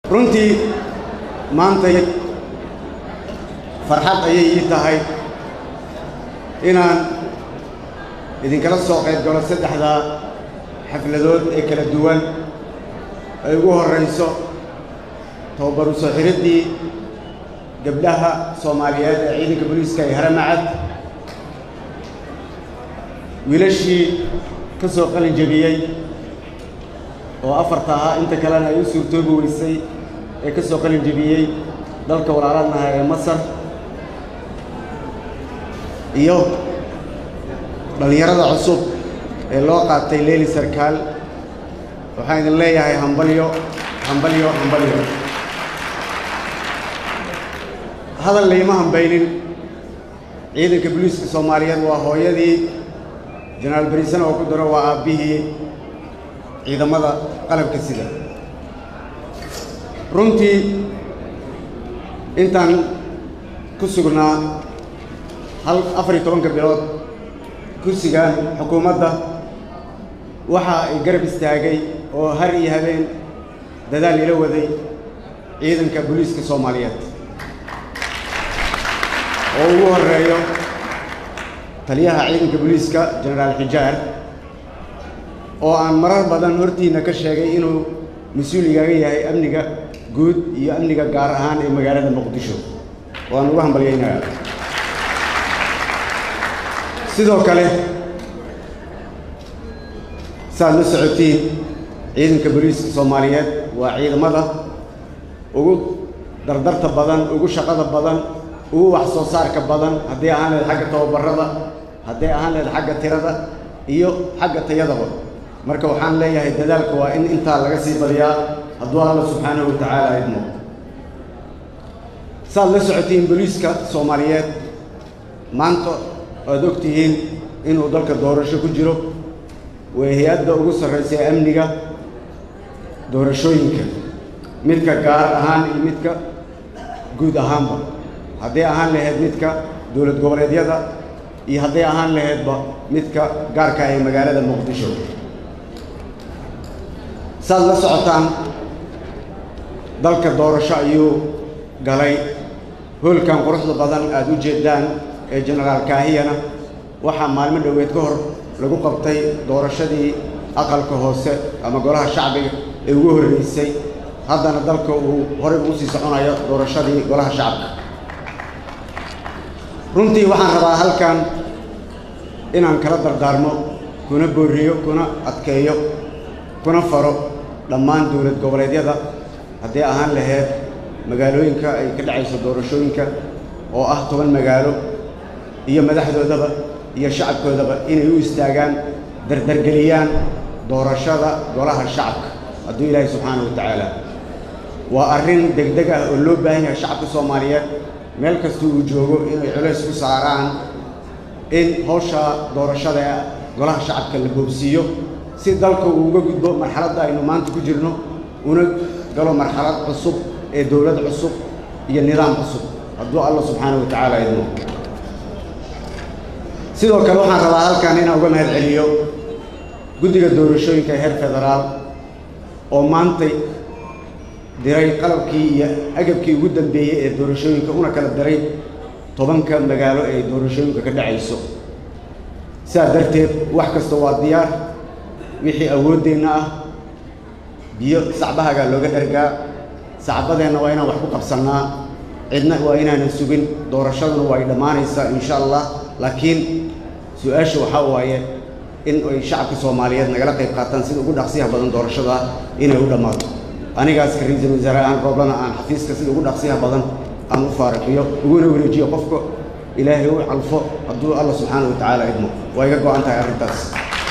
runtii maantay farxad ayay ii tahay inaan idinkala soo qayb galo saddexda xafladood ee kala duwan ay ugu horrayso tababaru soo xiriddii gabdhaha soomaaliyeed ee ciidanka booliiska ee haramacad wiilashii ka soo qalin jebiyey oo afarta ahaa inta kalena ay u suurtoobi weysay ee ka soo qalin jebiyey dalka walaaladnaha ee masar iyo dhallinyarada cusub ee loo qaatay leeli sarkaal waxaan idin leeyahay hambalyo hambalyo hambalyo hadal layma hambaynin ciidanka booliiska soomaaliyeed waa hooyadii jenaraal bariisana oo ku daro waa aabbihii ciidamada qalabka sida runtii intaan ku sugnaa hal afar iyo tobanka bilood kursigan xukuumadda waxa ay garab istaagay oo har iyo habeen dadaal ila waday ciidanka booliiska soomaaliyeed oo ugu horreeyo taliyaha ciidanka booliiska jenaraal xijaar oo aan marar badan hortiinna ka sheegay inuu mas-uul igaaga yahay amniga guud iyo amniga gaar ahaan ee magaalada muqdisho waan ugu hambalyaynayaa sidoo kale saaad la socotiin ciidanka booliiska soomaaliyeed waa ciidamada ugu dardarta badan ugu shaqada badan ugu wax soo saarka badan hadday ahaan lahayd xagga tababarada hadday ahaan lahayd xagga tirada iyo xagga tayadaba marka waxaan leeyahay dadaalka waa in intaa laga sii badiyaa hadduu alla subxaanahu wa tacaala idmo saaad la socotiin booliiska soomaaliyeed maanta waad og tihiin inuu dalka doorasho ku jiro waa hay-adda ugu sarraysa ee amniga doorashooyinka midka gaar ahaan iyo midka guud ahaanba hadday ahaan lahayd midka dowlad goboleedyada iyo hadday ahaan lahaydba midka gaarka ah ee magaalada muqdisho saad la socotaan dalka doorasho ayuu galay hoolkan quruxda badan aada u jeedaan ee jenaraal kaahiyana waxaa maalmo dhoweed ka hor lagu qabtay doorashadii aqalka hoose ama golaha shacbiga ee ugu horreysay haddana dalka uu horey ugu sii soconayo doorashadii golaha shacabka runtii waxaan rabaa halkan inaan kala dardaarmo kuna boorriyo kuna adkeeyo kuna faro dhammaan dowlad goboleedyada hadday ahaan lahayd magaalooyinka ay ka dhacayso doorashooyinka oo ah toban magaalo iyo madaxdoodaba iyo shacabkoodaba inay u istaagaan dardargeliyaan doorashada golaha shacabka hadduu ilaahay subxaana wa tacaala waa arrin degdeg ah oo loo baahan yahay shacabka soomaaliyeed meel kasta uu joogo inay culays ku saaraan in hawsha doorashada ee golaha shacabka la boobsiiyo si dalka uu uga gudbo marxaladda aynu maanta ku jirno una galo marxalad cusub ee dowlad cusub iyo nidaam cusub hadduu alla subxaana wa tacaala idmo sidoo kale waxaan rabaa halkan inaan uga mahad celiyo guddiga doorashooyinka heer federaal oo maantay diray qalabkii iyo agabkii ugu dambeeyey ee doorashooyinka una kala diray tobanka magaalo ee doorashooyinka ka dhacayso sidaa darteed wax kasta waa diyaar wixii awooddeenna ah biyo sacbahagaa looga dhargaa sacbadeenna waa inaan wax ku qabsannaa cidna waa inaanan sugin doorashaduna waa ay dhammaanaysaa insha allah laakiin su-aasha waxaa waaye in ay shacabka soomaaliyeed nagala qayb qaataan sida ugu dhaqsiyaha badan doorashada inay u dhammaato anigaas ka ra-iisul wasaare aan rooblana aan xafiiska sida ugu dhaqsiyaha badan aan u faariqiyo uguna wareejiyo qofka ilaahay u calfo hadduu alla subxaana wa tacaala idmo waa iga go-an tahay arrintaas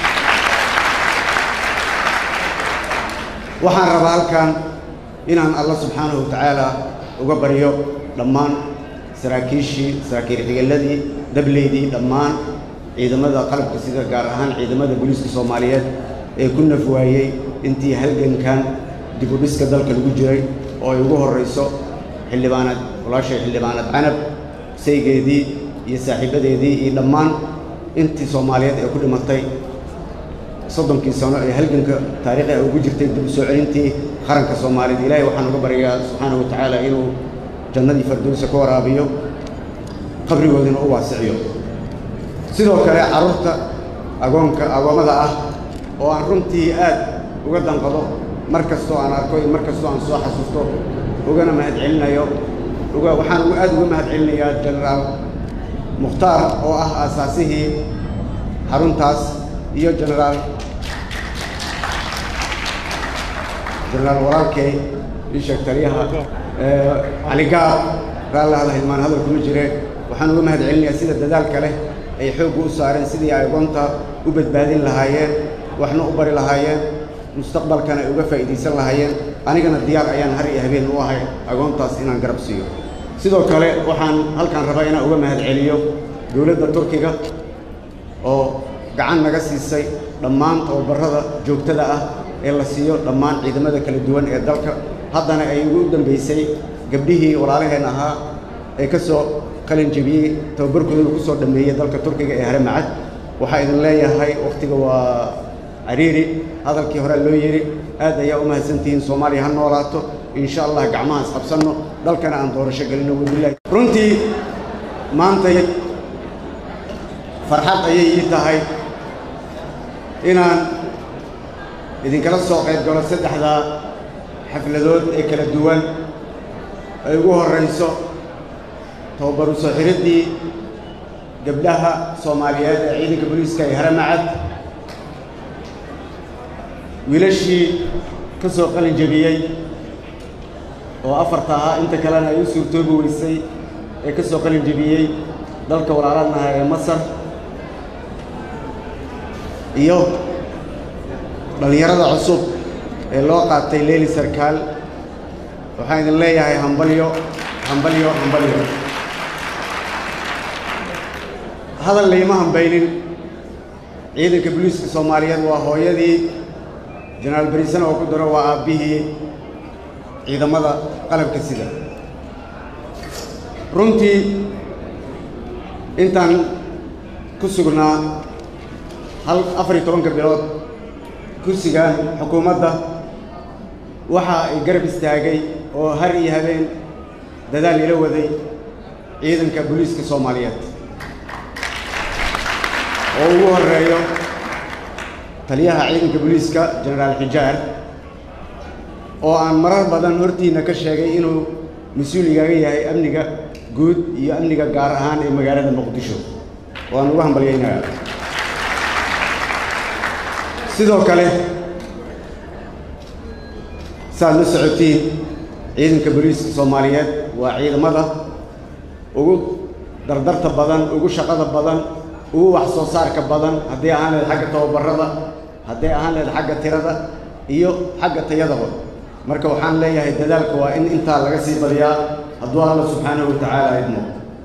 waxaan rabaa halkan inaan alla subxaanahu wa tacaala uga baryo dhammaan saraakiishii saraakiil xigeladii dableydii dhammaan ciidamada qalabka sida gaar ahaan ciidamada booliiska soomaaliyeed ee ku naf waayey intii halgankan dib u dhiska dalka lagu jiray oo ay ugu horrayso xildhibaanad walaashay xildhibaanad canab saygeedii iyo saaxiibadeedii iyo dhammaan intii soomaaliyeed ee ku dhimatay soddonkii sano ee halganka taariikhi a ugu jirtay dib u soo celintii qaranka soomaaliyed ilaahay waxaan uga baryaa subxaanahu wa tacaala inuu jannadii fardowsa ka waraabiyo qabrigoodina u waasiciyo sidoo kale carruurta agoonka agoommada ah oo aan runtii aad uga danqado mar kastoo aan arko iyo mar kastoo aan soo xasuusto ugana mahadcelinayo uga waxaan uga aad uga mahadcelinayaa jenaraal mukhtaar oo ah aasaasihii xaruntaas iyo jenaraal jenaraal walaalkey ii sheeg taliyaha cali gaab raallahada hilmaan hadal kuma jire waxaan uga mahadcelinayaa sida dadaalka leh ay xoogga u saareen sidii ay agoonta u badbaadin lahaayeen waxna u bari lahaayeen mustaqbalkana ay uga faa'iidaysan lahaayeen anigana diyaar ayaan har iyo habeen u ahay agoontaas inaan garab siiyo sidoo kale waxaan halkaan rabaa inaan uga mahadceliyo dowladda turkiga oo gacan naga siisay dhammaan tababarrada joogtada ah ee la siiyo dhammaan ciidamada kala duwan ee dalka haddana ay ugu dambaysay gabdhihii walaalaheen ahaa ee ka soo qalin jebiyey tababarkoodana ku soo dhammeeyey dalka turkiga ee hare macad waxaa idin leeyahay wakhtiga waa cariiri hadalkii hore loo yidhi aad ayaa u mahadsantihiin soomaaliya ha noolaato insha allah gacmaha isqabsanno dalkana aan doorasho gelino wabilahi runtii maantay farxad ayay ii tahay inaan idinkala soo qayb galo saddexda xafladood ee kala duwan ay ugu horrayso tababaru soo xiriddii gabdhaha soomaaliyeed ee ciidanka booliiska ee hare macad wiilashii ka soo qalin jebiyey oo afarta ahaa inta kalena ay u suurtoobi weysay ee ka soo qalin jebiyey dalka walaalanaha ee masar iyo dhallinyarada cusub ee loo qaatay leeli sarkaal waxaan idin leeyahay hambalyo hambalyo hambalyo hadal layma hambaynin ciidanka booliiska soomaaliyeed waa hooyadii jenaraal bariisana oo ku daro waa aabbihii ciidamada qalabka sida runtii intaan ku sugnaa hal afar iyo tobanka bilood kursigan xukuumadda waxa ay garab istaagay oo har iyo habeen dadaal ila waday ciidanka booliiska soomaaliyeed oo ugu horreeyo taliyaha ciidanka booliiska jenaraal xijaar oo aan marar badan hortiinna ka sheegay inuu mas-uul igaaga yahay amniga guud iyo amniga gaar ahaan ee magaalada muqdisho waan ugu hambalyaynayaa sidoo kale saaad la socotiin ciidanka booliiska soomaaliyeed waa ciidamada ugu dardarta badan ugu shaqada badan ugu wax soo saarka badan hadday ahaan lehed xagga tababarrada hadday ahaan lehed xagga tirada iyo xagga tayadaba marka waxaan leeyahay dadaalka waa in intaa laga sii badiyaa hadduu alla subxaanahu wa tacaala idmo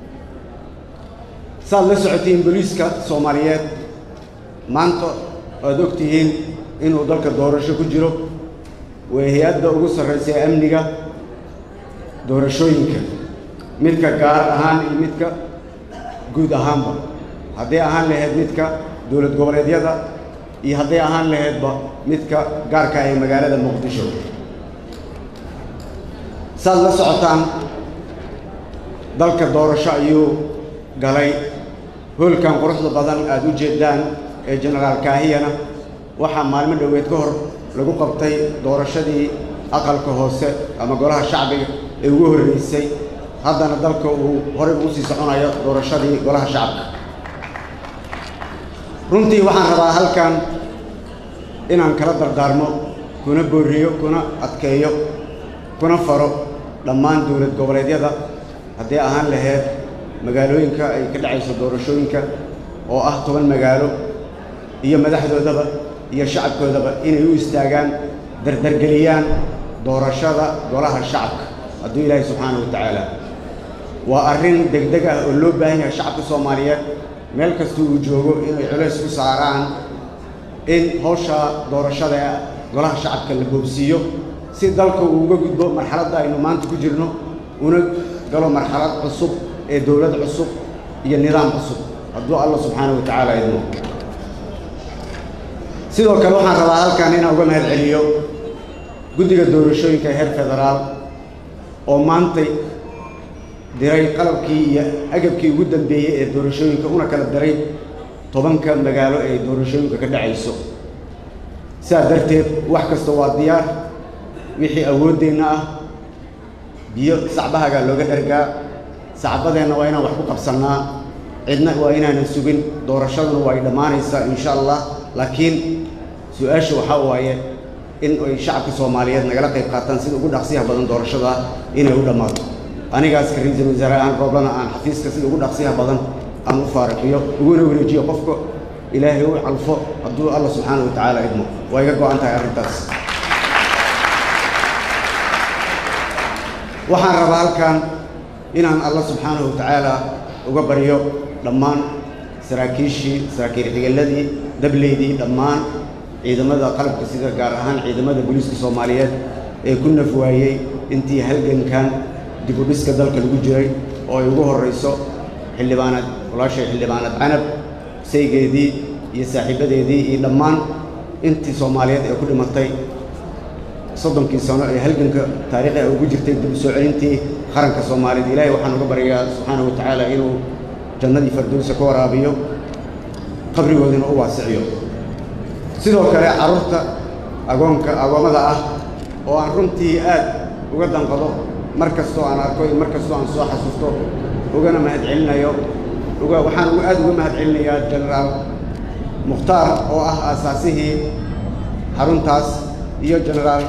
saaad la socotiin booliiska soomaaliyeed maanta waad og tihiin inuu dalka doorasho ku jiro waa hay-adda ugu sarraysa ee amniga doorashooyinka midka gaar ahaan iyo midka guud ahaanba hadday ahaan lahayd midka dowlad goboleedyada iyo hadday ahaan lahaydba midka gaarka ah ee magaalada muqdisho saad la socotaan dalka doorasho ayuu galay hoolkan quruxda badan aada u jeedaan ee jenaraal kaahiyana waxaa maalmo dhoweed ka hor lagu qabtay doorashadii aqalka hoose ama golaha shacbiga ee ugu horreysay haddana dalka uu horey ugu sii soconayo doorashadii golaha shacabka runtii waxaan rabaa halkan inaan kala dardaarmo kuna boorriyo kuna adkeeyo kuna faro dhammaan dowlad goboleedyada hadday ahaan lahayd magaalooyinka ay ka dhacayso doorashooyinka oo ah toban magaalo iyo madaxdoodaba iyo shacabkoodaba inay u istaagaan dardargeliyaan doorashada golaha shacabka hadduu ilaahay subxaana wa tacaala waa arrin degdeg ah oo loo baahan yahay shacabka soomaaliyeed meel kasta uu joogo inay culays ku saaraan in hawsha doorashada ee golaha shacabka la boobsiiyo si dalka uu uga gudbo marxaladda aynu maanta ku jirno una galo marxalad cusub ee dowlad cusub iyo nidaam cusub hadduu alla subxaana wa tacaala idmo sidoo kale waxaan rabaa halkan inaan uga mahad celiyo guddiga doorashooyinka heer federaal oo maantay diray qalabkii iyo agabkii ugu dambeeyey ee doorashooyinka una kala diray tobanka magaalo ee doorashooyinka ka dhacayso sidaa darteed wax kasta waa diyaar wixii awooddeenna ah biyo sacbahagaa looga dhargaa sacbadeenna waa inaan wax ku qabsannaa cidna waa inaanan sugin doorashaduna waa ay dhammaanaysaa insha allah laakiin su-aasha waxaa waaye in ay shacabka soomaaliyeed nagala qayb qaataan sida ugu dhaqsiyaha badan doorashada inay u dhammaato anigaas ka ra-iisul wasaare aan rooblana aan xafiiska sida ugu dhaqsiyaha badan aan u faariqiyo uguna wareejiyo qofka ilaahay u calfo hadduu alla subxaana wa tacaala idmo waa iga go-an tahay arrintaas waxaan rabaa halkan inaan alla subxaanahu wa tacaala uga baryo dhammaan saraakiishii saraakiil xigeladii dableydii dhammaan ciidamada qalabka sida gaar ahaan ciidamada booliiska soomaaliyeed ee ku naf waayey intii halgankan dib u dhiska dalka lagu jiray oo ay ugu horrayso xildhibaanad walaashay xildhibaanad canab saygeedii iyo saaxiibadeedii iyo dhammaan intii soomaaliyeed ee ku dhimatay soddonkii sano ee halganka taariikhiga ugu jirtay dib u soo celintii qaranka soomaaliyeed ilaahay waxaan uga baryayaa subxaana wa tacaala inuu jannadii fardowsa ka waraabiyo qabrigoodina u waasiciyo sidoo kale carruurta agoonka agoommada ah oo aan runtii aad uga danqado mar kastoo aan arko iyo mar kastoo aan soo xasuusto ugana mahadcelinayo uga waxaan uga aad uga mahadcelinayaa jenaraal mukhtaar oo ah aasaasihii xaruntaas iyo jenaraal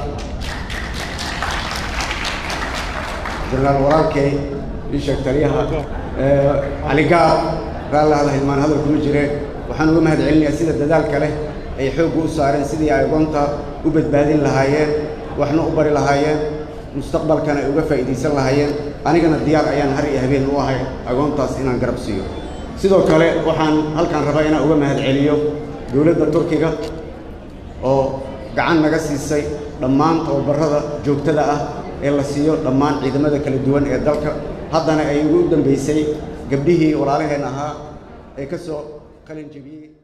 jenaraal walaalkey ii sheeg taliyaha cali gaab raalli hada hilmaan hadal kuma jire waxaan uga mahad celinayaa sida dadaalka leh ay xoogga u saareen sidii ay agoonta u badbaadin lahaayeen waxna u bari lahaayeen mustaqbalkana ay uga faa'iidaysan lahaayeen anigana diyaar ayaan har iyo habeen u ahay agoontaas inaan garab siiyo sidoo kale waxaan halkaan rabaa inaan uga mahad celiyo dowladda turkiga oo gacan naga siisay dhammaan tababarrada joogtada ah ee la siiyo dhammaan ciidamada kala duwan ee dalka haddana ay ugu dambaysay gabdhihii walaalaheen ahaa ee ka soo qalin jebiyey